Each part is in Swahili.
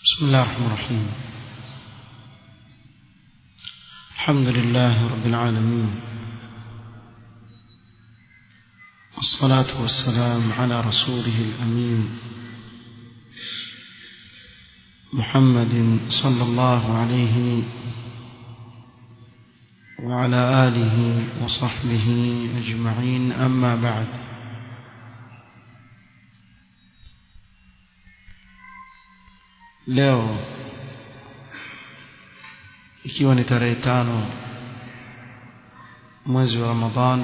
بسم الله الرحمن الرحيم الحمد لله رب العالمين والصلاة والسلام على رسوله الأمين محمد صلى الله عليه وعلى آله وصحبه أجمعين أما بعد leo ikiwa ni tarehe tano mwezi wa Ramadhan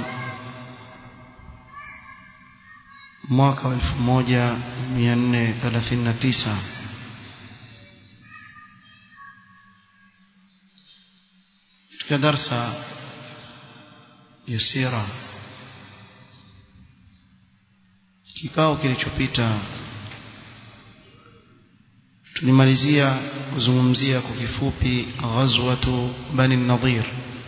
mwaka wa 1439 katika darsa ya sira kikao kilichopita tulimalizia kuzungumzia kwa kifupi ghazwatu bani nadhir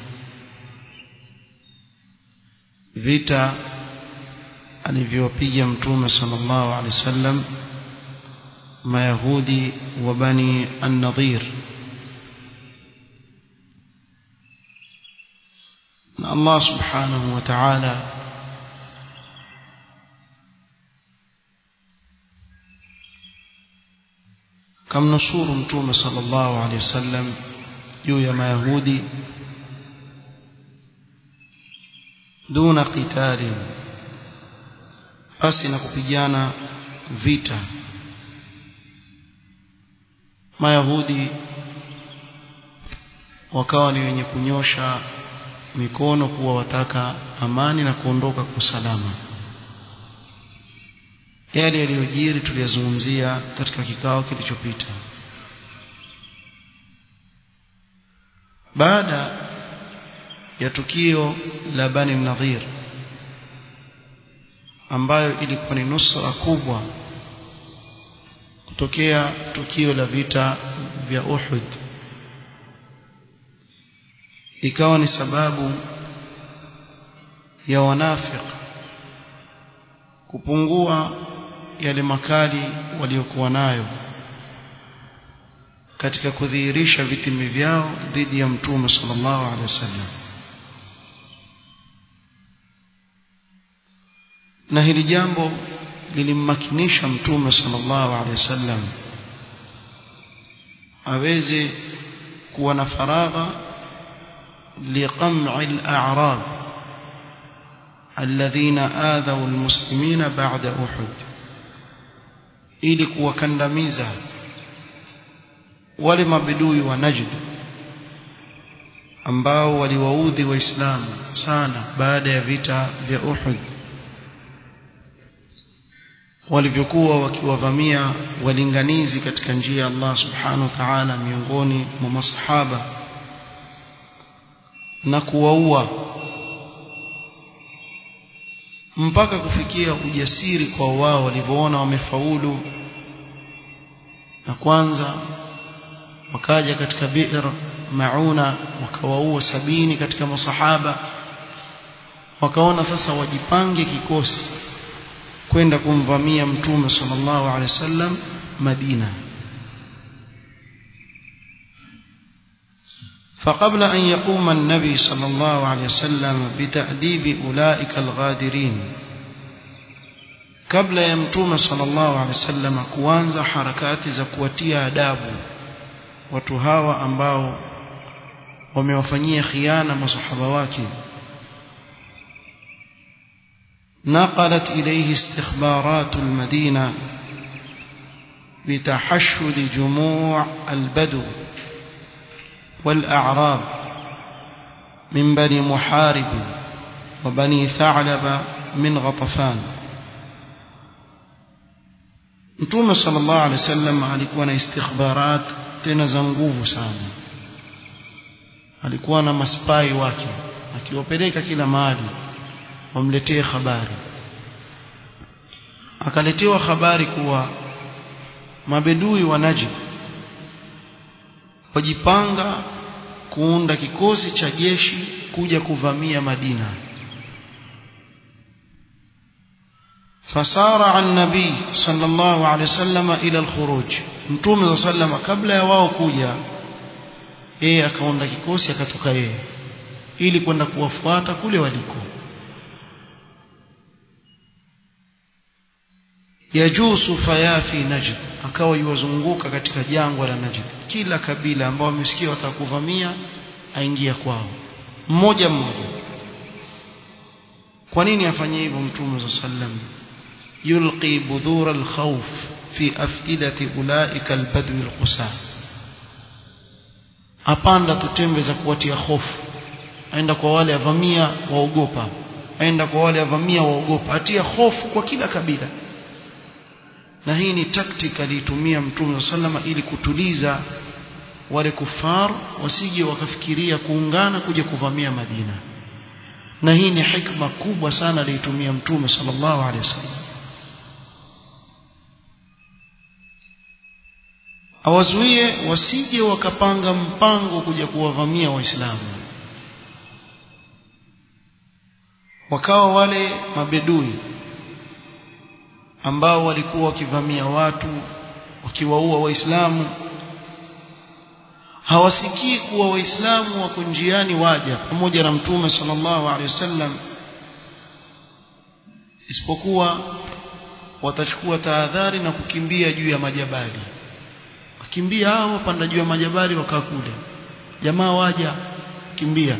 vita alivyopiga mtume sallallahu alaihi wasallam mayahudi wa bani an-nadhir na Allah subhanahu wa ta'ala kamnusuru mtume sallallahu alaihi wasallam juu ya mayahudi duna qitali basi na kupigana vita mayahudi wakawa ni wenye kunyosha mikono kuwa wataka amani na kuondoka kwa salama yale yaliyojiri tuliyazungumzia katika kikao kilichopita baada ya tukio la Bani Nadhir ambayo ilikuwa ni nusra kubwa kutokea tukio la vita vya Uhud ikawa ni sababu ya wanafiki kupungua yale makali waliokuwa nayo katika kudhihirisha vitimi vyao dhidi ya mtume sallallahu alaihi wasallam na hili jambo lilimmakinisha mtume sallallahu alaihi wasallam aweze kuwa na faragha liqam'i al-a'rab alladhina adhaw al-muslimina ba'da uhud ili kuwakandamiza wale mabidui wa Najd ambao waliwaudhi waislamu sana baada ya vita vya Uhud walivyokuwa wakiwavamia walinganizi katika njia ya Allah subhanahu wa ta'ala miongoni mwa masahaba na kuwaua mpaka kufikia ujasiri kwa wao walivyoona wamefaulu na kwanza wakaja katika bi'r mauna wakawaua sabini katika masahaba wakaona sasa wajipange kikosi kwenda kumvamia mtume sallallahu alaihi wasallam Madina فقبل أن يقوم النبي صلى الله عليه وسلم بتأديب أولئك الغادرين قبل يمتوم صلى الله عليه وسلم kuanza harakati za kuwatia adabu watu hawa ambao wamewafanyia khiana masahaba wake نقلت إليه استخبارات المدينة بتحشد جموع البدو والأعراب من بني محارب وبني ثعلب من غطفان Mtume sallallahu alaihi wasallam alikuwa na istikhbarat tena za nguvu sana. Alikuwa na maspai wake akiwapeleka kila mahali wamletee habari. Akaletewa habari kuwa mabedui wa Najd wajipanga kuunda kikosi cha jeshi kuja kuvamia Madina فسارع النبي صلى الله عليه وسلم إلى الخروج mtume sallam kabla ya wao kuja yeye akaunda kikosi akatoka yeye ili kwenda kuwafuata kule waliko yajusu fayafi najd akawa yuwazunguka katika jangwa la najd kila kabila ambao wamesikia watakuvamia aingia kwao mmoja mmoja kwa nini afanye hivyo mtume sallam yulqi budhura alkhawf fi afidati ulaika albadwi alqusa apanda tutembe za kuwatia hofu aenda kwa wale avamia waogopa aenda kwa wale avamia waogopa atia hofu kwa kila kabila na hii ni tactic aliitumia mtume sallama ili kutuliza wale kufar wasije wakafikiria kuungana kuja kuvamia Madina na hii ni hikma kubwa sana aliitumia mtume sallallahu alaihi wasallam awazuie wasije wakapanga mpango kuja kuwavamia waislamu wakawa wale mabedui ambao walikuwa wakivamia watu wakiwaua waislamu hawasikii kuwa waislamu wako njiani waja pamoja na mtume sallallahu alaihi wasallam isipokuwa watachukua tahadhari na kukimbia juu ya majabali wakimbia hao wapanda juu ya majabali wakaa kule jamaa waja kimbia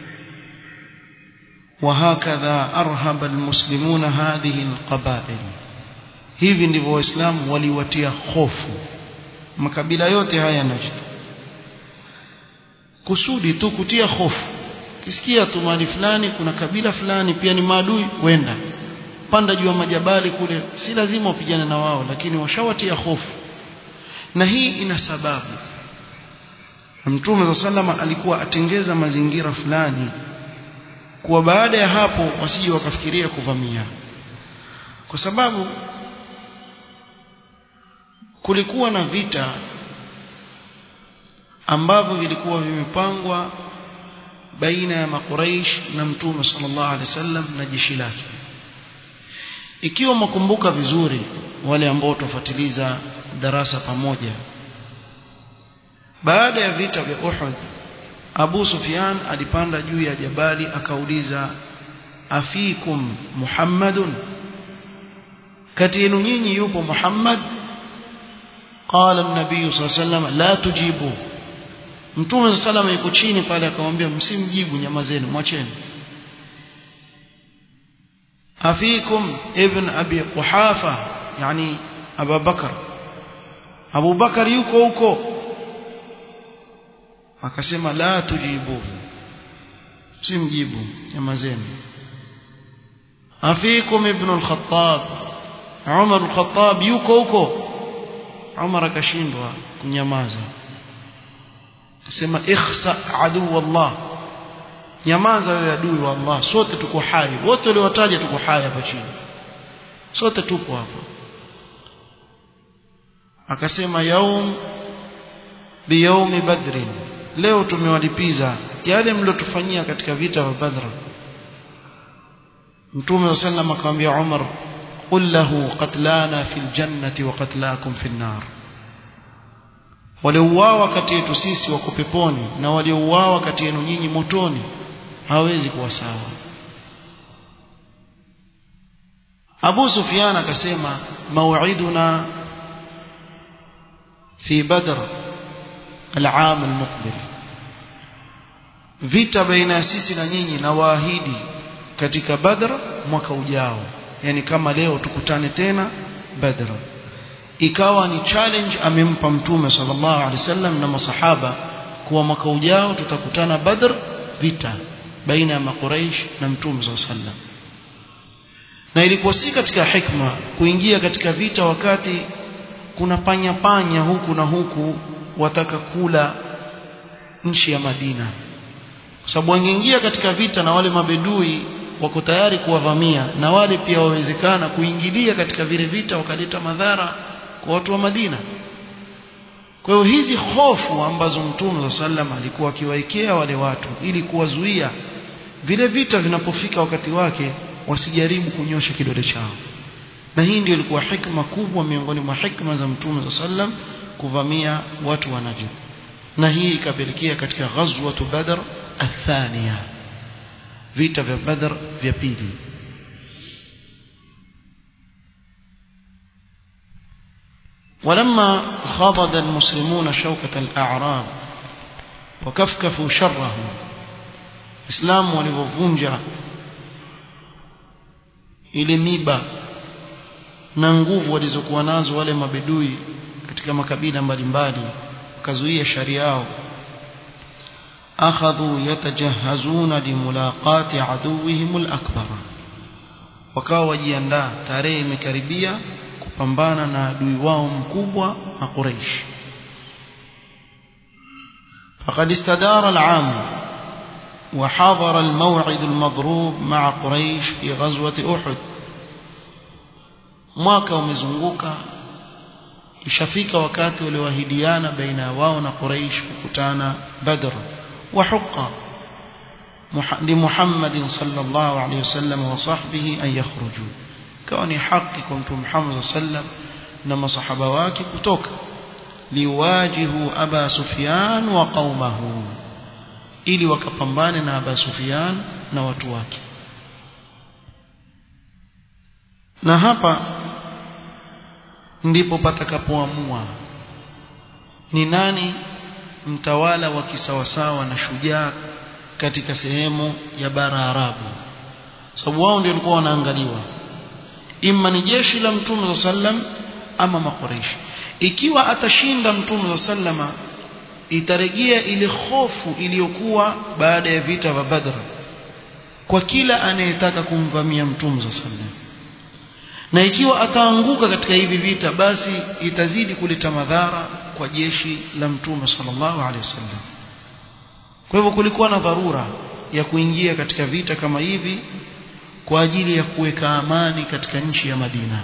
وهكذا أرهب المسلمون هذه القبائل hivi ndivyo waislamu waliwatia hofu makabila yote haya Najd kusudi tu kutia hofu kisikia tu mahali fulani kuna kabila fulani pia ni maadui wenda panda juu ya majabali kule si lazima wapigane na wao lakini washawatia hofu na hii ina sababu Mtume za salama alikuwa atengeza mazingira fulani kuwa baada ya hapo wasije wakafikiria kuvamia kwa sababu kulikuwa na vita ambavyo vilikuwa vimepangwa baina ya makuraish na mtume sallallahu alaihi wasallam na jeshi lake ikiwa mkumbuka vizuri wale ambao tufuatiliza darasa pamoja baada ya vita vya Uhud Abu Sufyan alipanda juu ya jabali akauliza afikum Muhammadun kati yenu nyinyi yupo Muhammad qala an-nabiy sallallahu alayhi wasallam la tujibu Mtume sallallahu yuko chini pale akamwambia msimjibu nyamazeni mwacheni afikum ibn abi quhafa yani Abu Bakar Abu Bakar yuko huko akasema la tujibu simjibu nyamazeni afikum ibn al-khattab Umar al-Khattab yuko huko Umar akashindwa kunyamaza akasema ikhsa adu wallah nyamaza wewe adui wa Allah sote tuko hai wote waliowataja tuko hai hapa chini sote tupo hapa akasema yaum biyaumi badrin leo tumewalipiza yale mliotufanyia katika vita vya Badr Mtume sallam akamwambia Umar qul lahu qatlana fil jannati wa qatlakum fil nar waliouawa kati yetu sisi wako peponi na waliouawa kati yenu nyinyi motoni hawezi kuwa sawa Abu Sufyan akasema mau'iduna fi Badr العام المقبل vita baina ya sisi na nyinyi na waahidi katika Badr mwaka ujao yani kama leo tukutane tena Badr ikawa ni challenge amempa mtume sallallahu alaihi wasallam na masahaba kuwa mwaka ujao tutakutana Badr vita baina ya makuraish na mtume sallallahu alaihi wasallam na ilikuwa si katika hikma kuingia katika vita wakati kuna panya panya huku na huku wataka kula nchi ya Madina kwa sababu wangeingia katika vita na wale mabedui wako tayari kuwavamia na wale pia wawezekana kuingilia katika vile vita wakaleta madhara kwa watu wa Madina kwa hiyo hizi hofu ambazo Mtume wa sallam alikuwa akiwaekea wale watu ili kuwazuia vile vita vinapofika wakati wake wasijaribu kunyosha kidole chao na hii ndio ilikuwa hikma kubwa miongoni mwa hikma za Mtume wa sallam kuvamia watu wa Najd na hii ikapelekea katika ghazwatu Badr athania vita vya Badr vya pili ولما خاضد المسلمون شوكة الأعراب وكفكفوا شرهم إسلام ولفوفونجا ile miba na nguvu walizokuwa nazo wale mabedui katika makabila mbalimbali wakazuia sharia yao akhadhu yatajahazuna limulaqati aduwihim alakbar wakawa wajiandaa tarehe imekaribia kupambana na adui wao mkubwa na Quraysh فقد استدار العام وحضر الموعد المضروب مع قريش في غزوة أحد mwaka umezunguka ishafika wakati walioahidiana baina wao na Quraysh kukutana Badr wa huqa لمحمد صلى الله عليه وسلم وصحبه أن يخرجوا كوني حق كنت محمد صلى الله عليه وسلم نما صحابة واكي كتوك ليواجهوا أبا سفيان وقومه ili wakapambane na Aba Sufyan na watu wake na hapa ndipo patakapoamua ni nani mtawala wa kisawasawa na shujaa katika sehemu ya bara Arabu sababu wao ndio walikuwa wanaangaliwa imma ni jeshi la mtume sallam ama makoreshi ikiwa atashinda mtume sallama itarejea ile hofu iliyokuwa baada ya vita vya Badr kwa kila anayetaka kumvamia mtume sallam na ikiwa ataanguka katika hivi vita basi itazidi kuleta madhara kwa jeshi la mtume sallallahu alaihi wasallam kwa hivyo kulikuwa na dharura ya kuingia katika vita kama hivi kwa ajili ya kuweka amani katika nchi ya Madina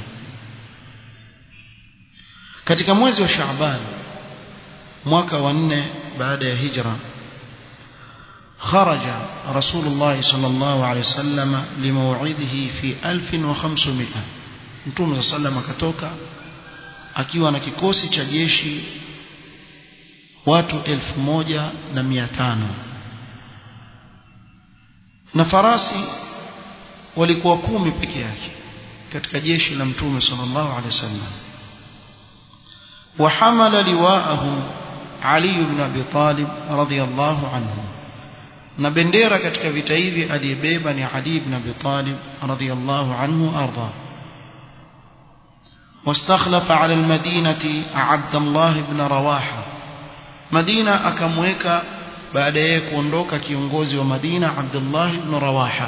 katika mwezi wa Shaaban mwaka wa nne baada ya hijra خرج رسول الله صلى الله عليه وسلم لموعده في 1500 Mtume صلى الله عليه akatoka akiwa na kikosi cha jeshi watu 1500 na farasi walikuwa kumi peke yake katika jeshi la Mtume sallallahu alaihi wasallam وحمل لواءه علي بن ابي طالب رضي الله عنه na bendera katika vita hivi aliyebeba ni Ali ibn Abi Talib radhiyallahu anhu arda واستخلف على المدينة عبد الله بن رواحة مدينة akamweka baada ya kuondoka kiongozi wa Madina Abdullah ibn Rawaha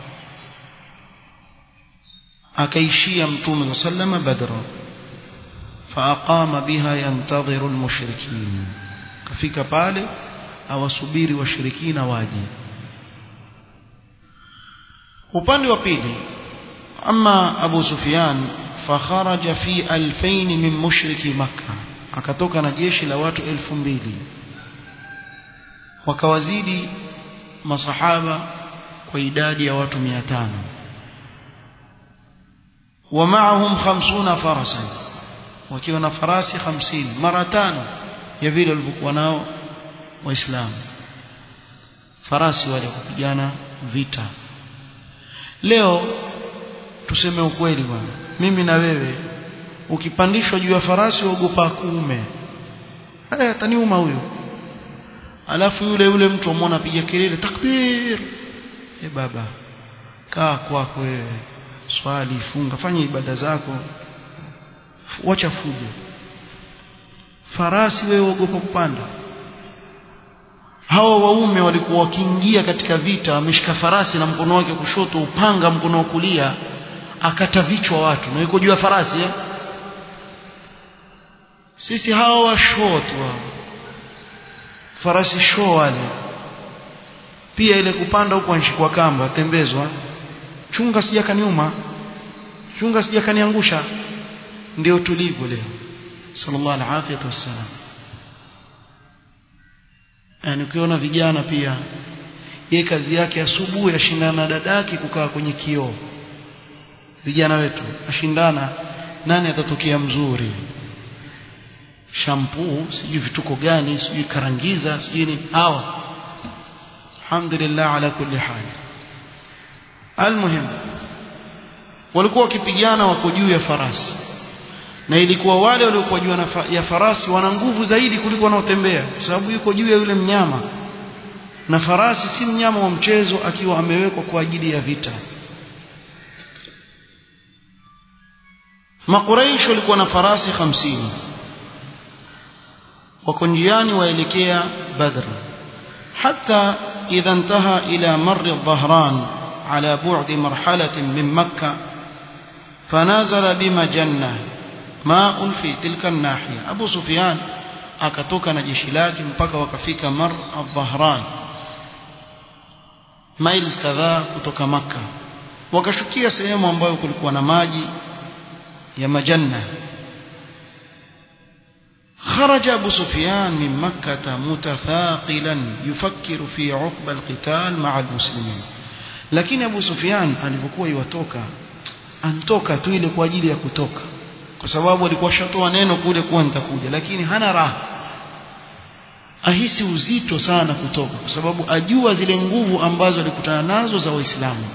akaishia mtume sallama Badr فأقام بها ينتظر المشركين kafika pale awasubiri washirikina waje upande wa pili ama Abu Sufyan fakharaja fi alfain min mushriki makkah akatoka na jeshi la watu elfu mbili wakawazidi masahaba kwa idadi ya watu 500 ومعهم خمسون فرسا wakiwa na farasi 50 mara tano ya vile walivyokuwa nao waislamu farasi wale kupigana vita leo tuseme ukweli bwana mimi na wewe ukipandishwa juu ya farasi uogopa kuume eh ataniuma huyo alafu yule yule mtu amwona piga kelele takbir e baba kaa kwako wewe swali funga fanya ibada zako wacha fujo farasi wewe uogopa kupanda hawa waume walikuwa wakiingia katika vita ameshika farasi na mkono wake kushoto upanga mkono wa kulia akata vichwa watu na yuko juu ya farasi eh? sisi hawa washoto wao farasi show wale pia ile kupanda huko anshikwa kamba tembezwa chunga sija kaniuma chunga sija kaniangusha ndio tulivu leo sallallahu alaihi wasallam yani ukiona vijana pia ye kazi yake asubuhi ashindana na dadake kukaa kwenye kioo vijana wetu ashindana nani atatokea mzuri shampoo sijui vituko gani sijui karangiza sijui ni hawa alhamdulillah ala kulli hali almuhim walikuwa wakipigana wako juu ya farasi na ilikuwa wale waliokuwa juu ya farasi wana nguvu zaidi kuliko wanaotembea kwa sababu yuko juu ya yule mnyama na farasi si mnyama wa mchezo akiwa amewekwa kwa ajili ya vita Makuraish walikuwa na farasi hamsini wako njiani waelekea Badr hata idha intaha ila marri dhahran ala bu'di marhalatin min makkah fanazala bimajanna ma'un fi tilka an-nahiya Abu Sufyan akatoka na jeshi lake mpaka wakafika Mar al-Dhahran miles kadhaa kutoka maka wakashukia sehemu ambayo kulikuwa na maji ya majanna خرج أبو سفيان من مكة متثاقلا يفكر في عقب القتال مع المسلمين لكن أبو سفيان alipokuwa iwatoka antoka tu ile kwa ajili ya kutoka kwa sababu alikuwa shatoa neno kule kuwa nitakuja lakini hana raha ahisi uzito sana kutoka kwa sababu ajua zile nguvu ambazo alikutana nazo za waislamu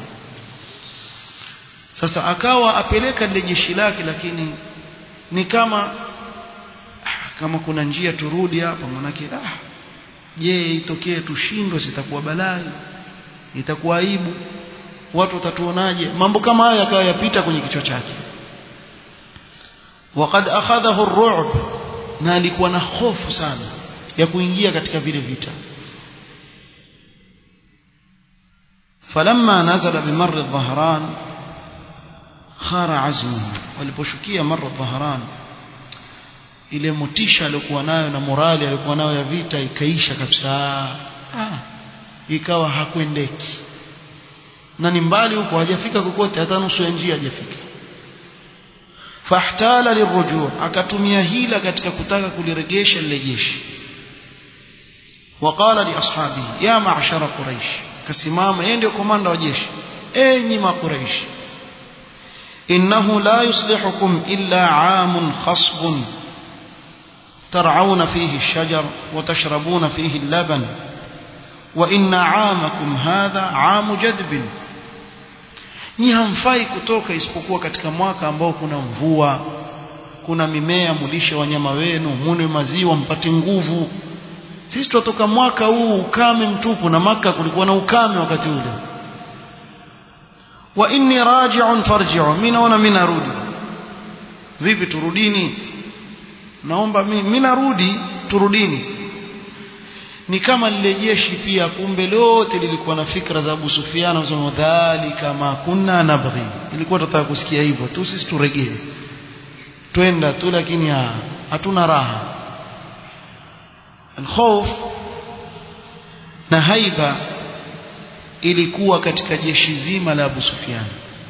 sasa akawa apeleka lile jeshi lake lakini ni kama kama kuna njia turudi hapa manake ah je itokee tushindwe sitakuwa balai itakuwa aibu watu watatuonaje mambo kama haya yakawa yapita kwenye kichwa chake waqad akhadhahu ar-ru'b na alikuwa na hofu sana ya kuingia katika vile vita falamma nazala bimarr adh-dhahran khara azmuhu waliposhukia marr adh-dhahran ile motisha aliyokuwa nayo na morali aliyokuwa nayo ya vita ikaisha kabisa ah ikawa hakwendeki na ni mbali huko hajafika kokote hata nusu ya njia hajafika fahtala lirujuu akatumia hila katika kutaka kuliregesha lile jeshi وقال لاصحابه يا معشر قريش كسمام yeye ndio komanda wa jeshi enyi makuraish innahu la yuslihukum illa aamun khasbun ترعون فيه الشجر وتشربون فيه اللبن وإن عامكم هذا عام جدب nyi hamfai kutoka isipokuwa katika mwaka ambao kuna mvua kuna mimea mulishe wanyama wenu munwe maziwa mpate nguvu sisi tutoka mwaka huu ukame mtupu na maka kulikuwa na ukame wakati ule wa inni raji'un farji'u mimi naona mimi narudi vipi turudini naomba mimi mimi narudi turudini ni kama lile jeshi pia kumbe lote lilikuwa na fikra za Abu Sufyan wasema dhalika ma kunna nabghi ilikuwa tunataka kusikia hivyo tu sisi turegee twenda tu lakini hatuna raha alkhawf na haiba ilikuwa katika jeshi zima la Abu Sufyan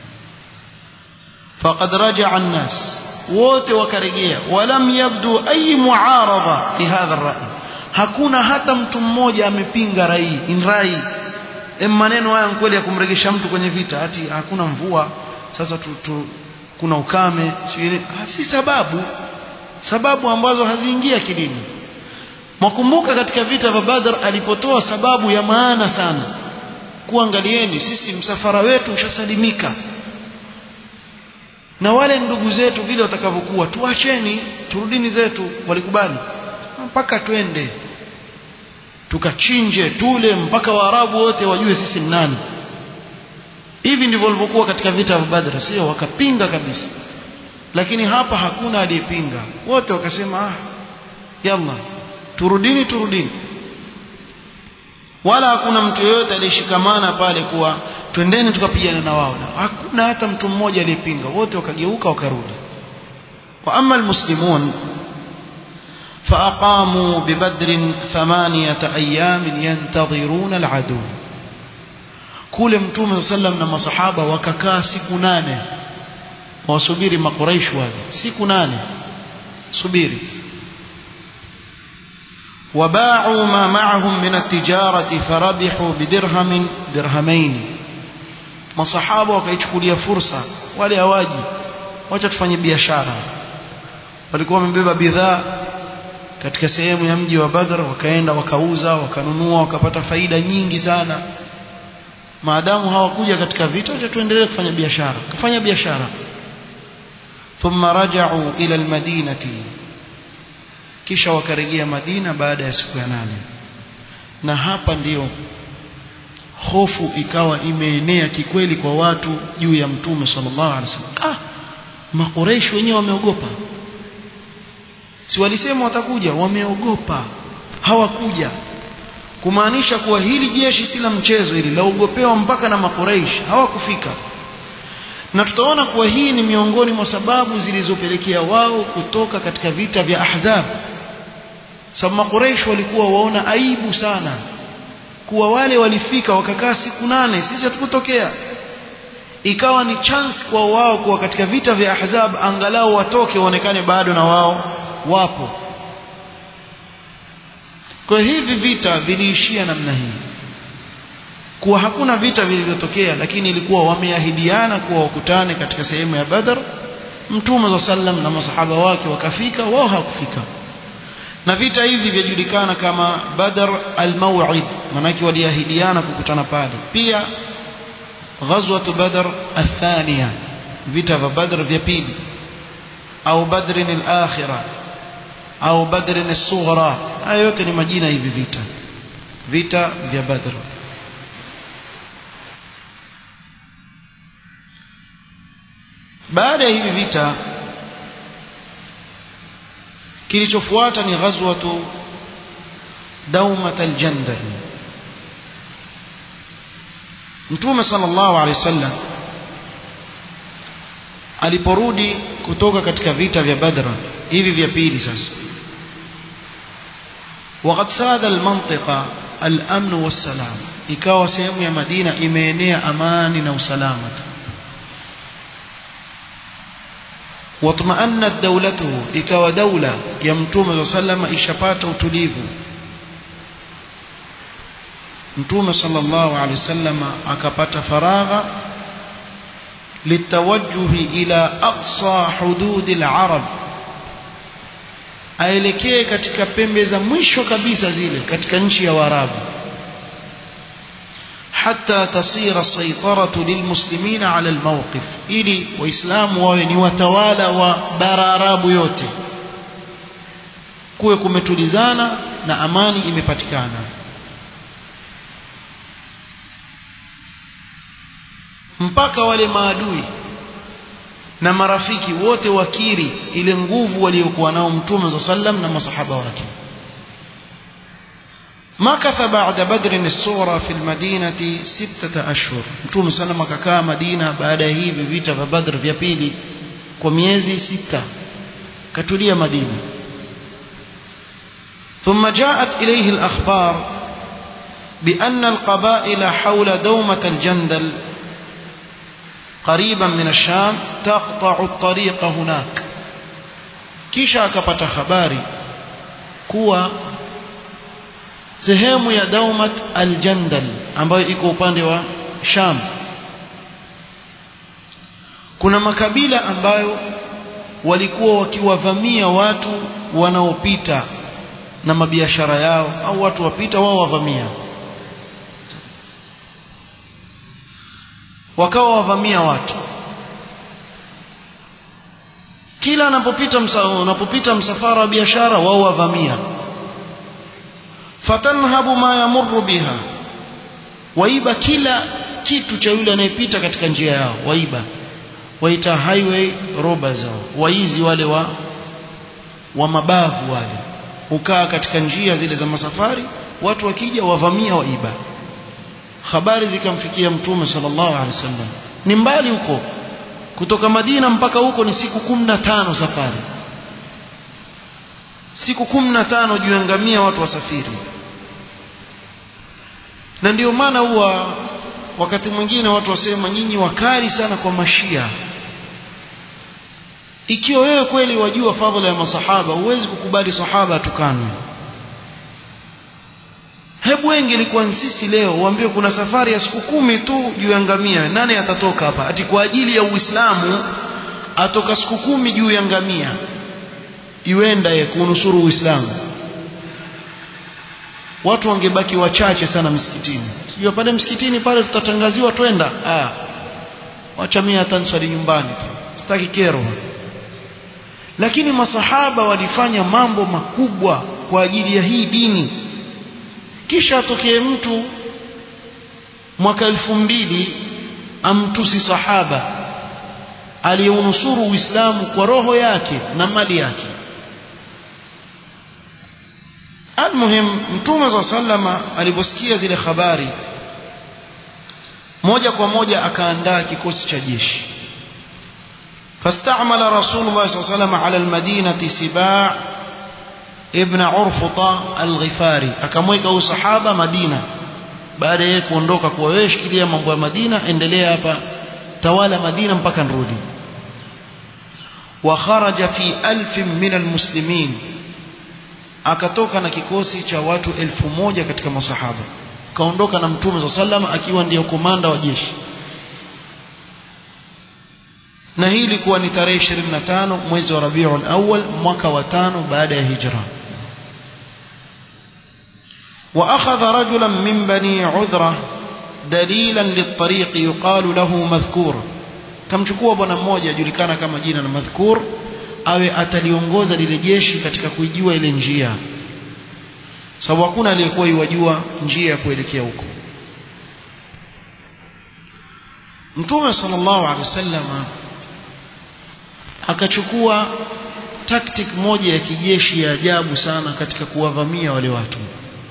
faqad raja'a an-nas wote wakarejea walam yabdu ay muarada li hadha ar-ra'i hakuna hata mtu mmoja amepinga rai in rai maneno haya kweli ya kumregesha mtu kwenye vita ati hakuna mvua sasa tu, tu, kuna ukame si sababu sababu ambazo haziingia akilini mwakumbuka katika vita vya Badr alipotoa sababu ya maana sana kuangalieni sisi msafara wetu ushasalimika na wale ndugu zetu vile watakavyokuwa tuacheni turudini zetu walikubali mpaka twende tukachinje tule mpaka waarabu wote wajue sisi ni nani hivi ndivyo walivyokuwa katika vita vya Badr sio wakapinga kabisa lakini hapa hakuna aliyepinga wote wakasema ah yalla turudini turudini wala hakuna mtu yeyote aliyeshikamana pale kuwa twendeni tukapigana na wao hakuna hata mtu mmoja aliyepinga wote wakageuka wakarudi wa amma almuslimun فأقاموا ببدر ثمانية أيام ينتظرون العدو كل متوم صلى الله عليه صحابة وككا siku nane wasubiri makuraish wale siku nane subiri وباعوا ما معهم من التجارة فربحوا بدرهم درهمين masahaba wakaichukulia fursa wale hawaji wacha tufanye biashara walikuwa wamebeba bidhaa katika sehemu ya mji wa Badr wakaenda wakauza wakanunua wakapata faida nyingi sana maadamu hawakuja katika vita acha tuendelee kufanya biashara kufanya biashara thumma raja'u ila almadinati kisha wakarejea Madina baada ya siku ya nane na hapa ndiyo hofu ikawa imeenea kikweli kwa watu juu ya mtume sallallahu alaihi wasallam ah makureishi wenyewe wameogopa si walisema watakuja wameogopa hawakuja kumaanisha kuwa hili jeshi si la mchezo hili laogopewa mpaka na makureishi hawakufika na tutaona kuwa hii ni miongoni mwa sababu zilizopelekea wao kutoka katika vita vya ahzab sababu makureish walikuwa waona aibu sana kuwa wale walifika wakakaa siku nane sisi hatukutokea ikawa ni chance kwa wao kuwa katika vita vya ahzab angalau watoke waonekane bado na wao wapo kwa hivi vita viliishia namna hii kuwa hakuna vita vilivyotokea lakini ilikuwa wameahidiana kuwa wakutane katika sehemu ya Badr Mtume wa sallam na masahaba wake wakafika wao hawakufika na vita hivi vyajulikana kama Badr al-Maw'id manake waliahidiana kukutana pale pia ghazwat Badr athania vita vya Badr vya pili au Badr al-akhirah au Badr al-sughra haya yote ni majina hivi vita vita vya Badr baada ya hivi vita kilichofuata ni ghazwatu daumat aljandal mtume sallallahu alaihi wasallam aliporudi kutoka katika vita vya badr hivi vya pili sasa وقد ساد المنطقة الأمن والسلام ikawa sehemu ya Madina imeenea amani na usalama watma'annat dawlatuhu ikawa daula ya mtume sallama ishapata utulivu mtume sallallahu alaihi wasallam akapata faragha litawajjuhi ila aqsa hududi al-arab aelekee katika pembe za mwisho kabisa zile katika nchi ya Waarabu حتى تصير السيطرة للمسلمين على الموقف ili waislamu wawe ni watawala wa bara arabu yote kuwe kumetulizana na amani imepatikana mpaka wale maadui na marafiki wote wakiri ile nguvu waliokuwa nao mtume sallam na masahaba wake مكث بعد بدر الصغرى في المدينة ستة أشهر متوم سلم ككا مدينة بعد هي بفيتا فبدر في بيلي كميزي ستة كتولية مدينة ثم جاءت إليه الأخبار بأن القبائل حول دومة الجندل قريبا من الشام تقطع الطريق هناك كيشا كبت خباري كوا sehemu ya Daumat al-Jandal ambayo iko upande wa Sham kuna makabila ambayo walikuwa wakiwavamia watu wanaopita na mabiashara yao au watu wapita wao wavamia wakawa wavamia watu kila anapopita msa, unapopita msafara wa biashara wao wavamia fatanhabu ma yamurru biha waiba kila kitu cha yule anayepita katika njia yao waiba waita highway robbers hao waizi wale wa wa mabavu wale ukaa katika njia zile za masafari watu wakija wavamia waiba habari zikamfikia mtume sallallahu alaihi wasallam ni mbali huko kutoka Madina mpaka huko ni siku kumi na tano safari siku kumi na tano juu ya ngamia watu wasafiri na ndio maana huwa wakati mwingine watu wasema nyinyi wakali sana kwa mashia ikiwa wewe kweli wajua fadhila ya masahaba huwezi kukubali sahaba atukanwe hebu wengi ilikuwa sisi leo uambiwe kuna safari ya siku kumi tu juu ya ngamia nani atatoka hapa ati kwa ajili ya uislamu atoka siku kumi juu ya ngamia iwenda ye kunusuru uislamu watu wangebaki wachache sana msikitini sio pale msikitini pale tutatangaziwa twenda ah wacha mimi hata niswali nyumbani tu sitaki kero lakini masahaba walifanya mambo makubwa kwa ajili ya hii dini kisha atokee mtu mwaka elfu mbili amtusi sahaba aliyeunusuru uislamu kwa roho yake na mali yake almuhim mtume saa salama aliposikia zile habari moja kwa moja akaandaa kikosi cha jeshi فاستعمل رسول الله صلى الله عليه وسلم على المدينة سباع ابن عرفطة الغفاري akamweka huyu sahaba Madina baada ya kuondoka kwa wewe shikilia mambo ya Madina endelea hapa tawala Madina mpaka nirudi wa kharaja fi alf min almuslimin akatoka na kikosi cha watu elfu moja katika masahaba kaondoka na mtume sallam akiwa ndiyo komanda wa jeshi na hii ilikuwa ni tarehe 25 mwezi wa Rabiul Awwal mwaka wa tano baada ya hijra وأخذ رجلا من بني عذرة دليلا للطريق يقال له مذكور كم chukua bwana mmoja julikana kama jina la madhkur awe ataliongoza lile jeshi katika kuijua ile njia sababu hakuna aliyekuwa iwajua njia ya kuelekea huko Mtume sallallahu alaihi wasallam akachukua tactic moja ya kijeshi ya ajabu sana katika kuwavamia wale watu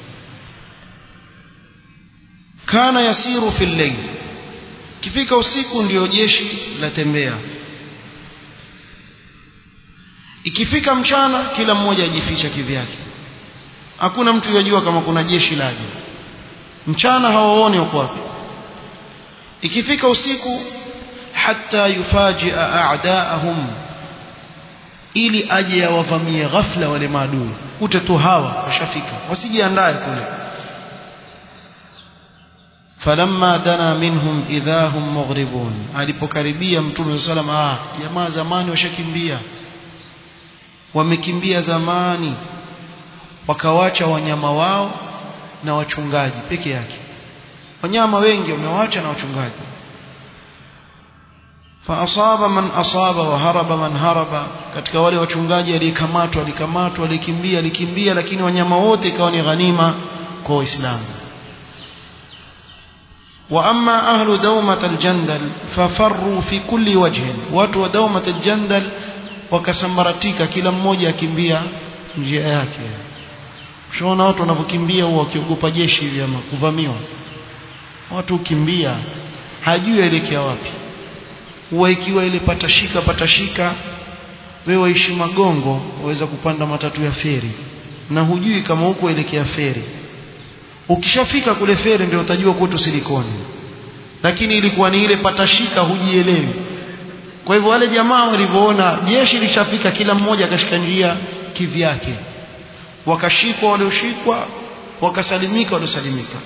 kana yasiru fil layl kifika usiku ndio jeshi latembea ikifika mchana kila mmoja ajificha kivyake hakuna mtu yajua kama kuna jeshi laje mchana hawaoni uko wapi ikifika usiku hatta yufajia a'daahum ili aje awavamie ghafla wale maadui kute tu hawa washafika wasijiandae kule falamma dana minhum idha hum mughribun alipokaribia mtume sallam ah jamaa zamani washakimbia wamekimbia zamani wakawacha wanyama wao na wachungaji peke yake wanyama wengi wamewacha na wachungaji faasaba man asaba wa haraba man haraba katika wale wachungaji aliyekamatwa alikamatwa alikimbia alikimbia lakini wanyama wote ikawa ni ghanima kwa waislamu واما اهل دومه الجندل ففروا في كل وجه watu wa دومه الجندل wakasambaratika kila mmoja akimbia njia yake ushaona watu wanavyokimbia huwa wakiogopa jeshi hivi ama kuvamiwa watu ukimbia hajui aelekea wapi huwa ikiwa ile patashika patashika wewe waishi magongo waweza kupanda matatu ya feri na hujui kama huko elekea feri ukishafika kule feri ndio utajua kwetu silikoni lakini ilikuwa ni ile patashika hujielewi kwa hivyo wale jamaa walivyoona jeshi lishafika kila mmoja akashika njia kivyake wakashikwa walioshikwa wakasalimika waliosalimika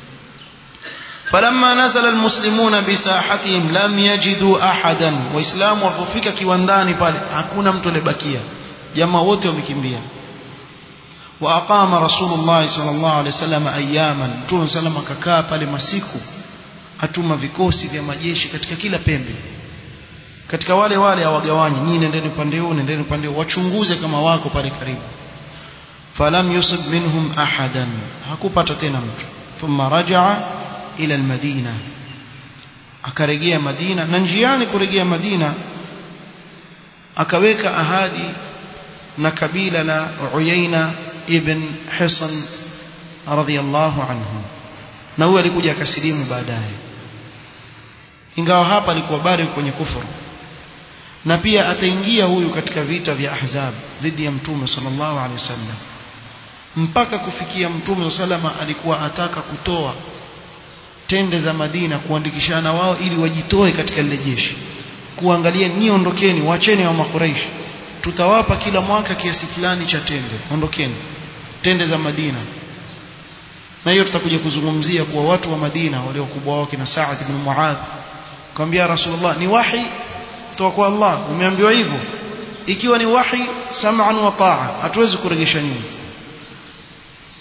فلما نزل المسلمون بساحتهم لم يجدوا احدا waislamu walipofika kiwandani pale hakuna mtu aliyebakia jamaa wote wamekimbia واقام رسول الله صلى الله عليه وسلم اياما mtume sallam akakaa pale masiku atuma vikosi vya majeshi katika kila pembe katika wale wale hawagawanyi nyinyi nendeni upande huu nendeni upande huu wachunguze kama wako pale karibu falam yusib minhum ahadan hakupata tena mtu thumma rajaa ila almadina akarejea madina na njiani kurejea madina akaweka ahadi na kabila la Uyaina ibn Hisan radhiyallahu anhu na huyo alikuja akasilimu baadaye ingawa hapa alikuwa bado kwenye kufuru na pia ataingia huyu katika vita vya ahzab dhidi ya mtume sallallahu alaihi wasallam mpaka kufikia mtume salama alikuwa ataka kutoa tende za Madina kuandikishana wao ili wajitoe katika lile jeshi kuangalia ni ondokeni wacheni wa makuraishi tutawapa kila mwaka kiasi fulani cha tende ondokeni tende za Madina na hiyo tutakuja kuzungumzia kuwa watu wa Madina wale wakubwa wao kina Sa'ad ibn Muadh kwambia Rasulullah ni wahi kutoka kwa Allah umeambiwa hivyo ikiwa ni wahi sam'an wa ta'a hatuwezi kuregesha nyuma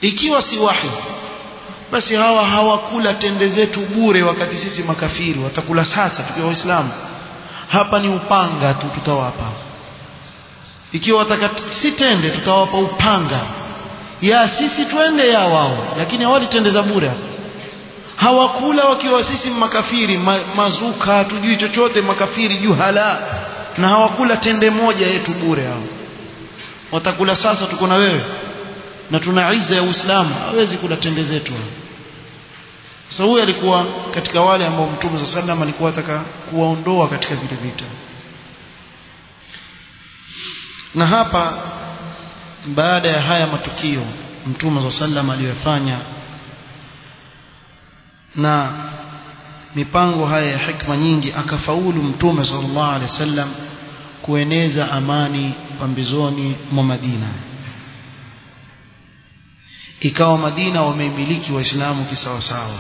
ikiwa si wahi basi hawa hawakula tende zetu bure wakati sisi makafiri watakula sasa tukiwa waislamu hapa ni upanga tu tutawapa ikiwa wataka si tende tutawapa upanga ya sisi twende ya wao lakini hawali tende za bure hawakula wakiwa sisi makafiri ma, mazuka hatujui chochote makafiri juhala na hawakula tende moja yetu bure hao watakula sasa tuko na wewe na tuna izza ya Uislamu hawezi kula tende zetu sasa huyu alikuwa katika wale ambao Mtume صلى الله عليه alikuwa ataka kuwaondoa katika vile vita na hapa baada ya haya matukio Mtume صلى الله عليه aliyofanya na mipango haya ya hikma nyingi akafaulu Mtume sallallahu alaihi wasallam kueneza amani pambizoni mwa Madina ikawa Madina wameimiliki waislamu kisawasawa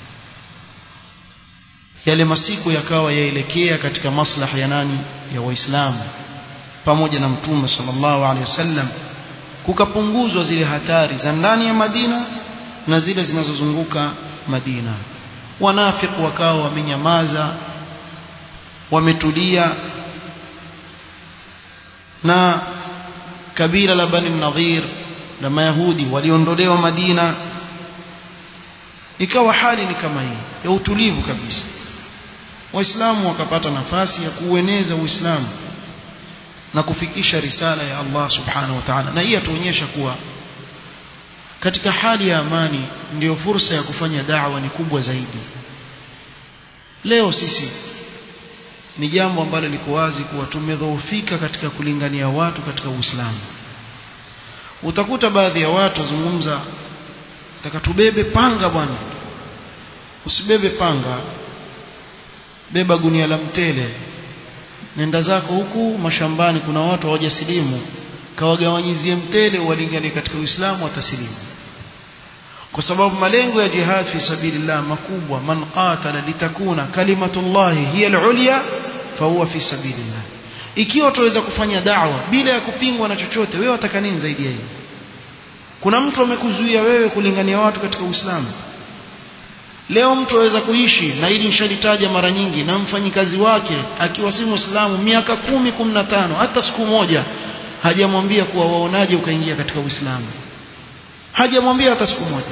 yale masiku yakawa yaelekea katika maslaha ya nani ya waislamu pamoja na mtume sallallahu alaihi wasallam kukapunguzwa zile hatari za ndani ya Madina na zile zinazozunguka Madina wanafiki wakawa wamenyamaza wametulia na kabila la Bani Nadhir na Mayahudi waliondolewa Madina ikawa hali ni kama hii ya utulivu kabisa waislamu wakapata nafasi ya kuueneza uislamu na kufikisha risala ya Allah subhanahu wa ta'ala na hii atuonyesha kuwa katika hali ya amani ndiyo fursa ya kufanya da'wa ni kubwa zaidi leo sisi ni jambo ambalo liko wazi kuwa tumedhoofika katika kulingania watu katika Uislamu utakuta baadhi ya watu wazungumza taka tubebe panga bwana usibebe panga beba gunia la mtele nenda zako huku mashambani kuna watu hawajasilimu kawagawanyizie mtele walinganie katika Uislamu watasilimu kwa sababu malengo ya jihad fi sabilillah makubwa man qatala litakuna kalimatullahi hiya al-ulya fahuwa fi sabilillah ikiwa tuweza kufanya da'wa bila ya kupingwa na chochote wewe wataka nini zaidi ya hiyo kuna mtu amekuzuia wewe kulingania watu katika Uislamu leo mtu aweza kuishi na hili nishalitaja mara nyingi na mfanyikazi wake akiwa si Muislamu miaka kumi kumi na tano hata siku moja hajamwambia kuwa waonaje ukaingia katika Uislamu hajamwambia hata siku moja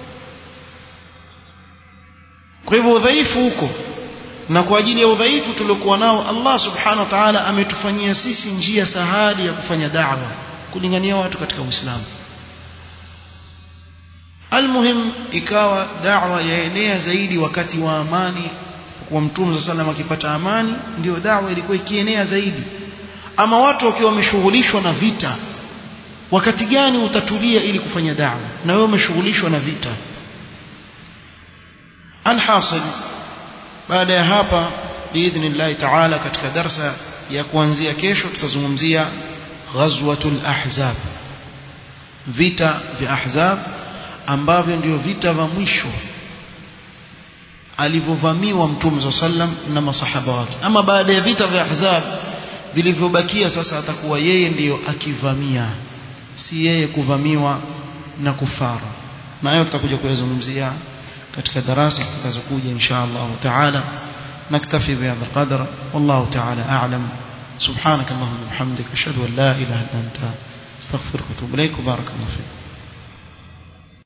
kwa hivyo udhaifu huko na kwa ajili ya udhaifu tuliokuwa nao Allah subhanahu wa ta'ala ametufanyia sisi njia sahali ya kufanya da'wa kulingania watu katika Uislamu almuhim ikawa da'wa yaenea zaidi wakati wa amani kwa mtume sallallahu akipata amani ndio da'wa ilikuwa ikienea zaidi ama watu wakiwa wameshughulishwa na vita wakati gani utatulia ili kufanya da'wa na wewe umeshughulishwa na vita alhasil baada ya hapa biidhnillah ta'ala katika darsa ya kuanzia kesho tutazungumzia ghazwatul ahzab vita vya ahzab ambavyo ndio vita vya mwisho alivyovamiwa mtume sallam na masahaba wake ama baada ya vita vya ahzab vilivyobakia sasa atakuwa yeye ndiyo akivamia si yeye kuvamiwa na kufara na hayo tutakuja kuyazungumzia katika darasa zitakazokuja insha Allah taala نكتفي بهذا القدر والله تعالى أعلم سبحانك اللهم وبحمدك أشهد أن لا إله إلا أنت استغفرك واتوب إليك وبارك الله فيك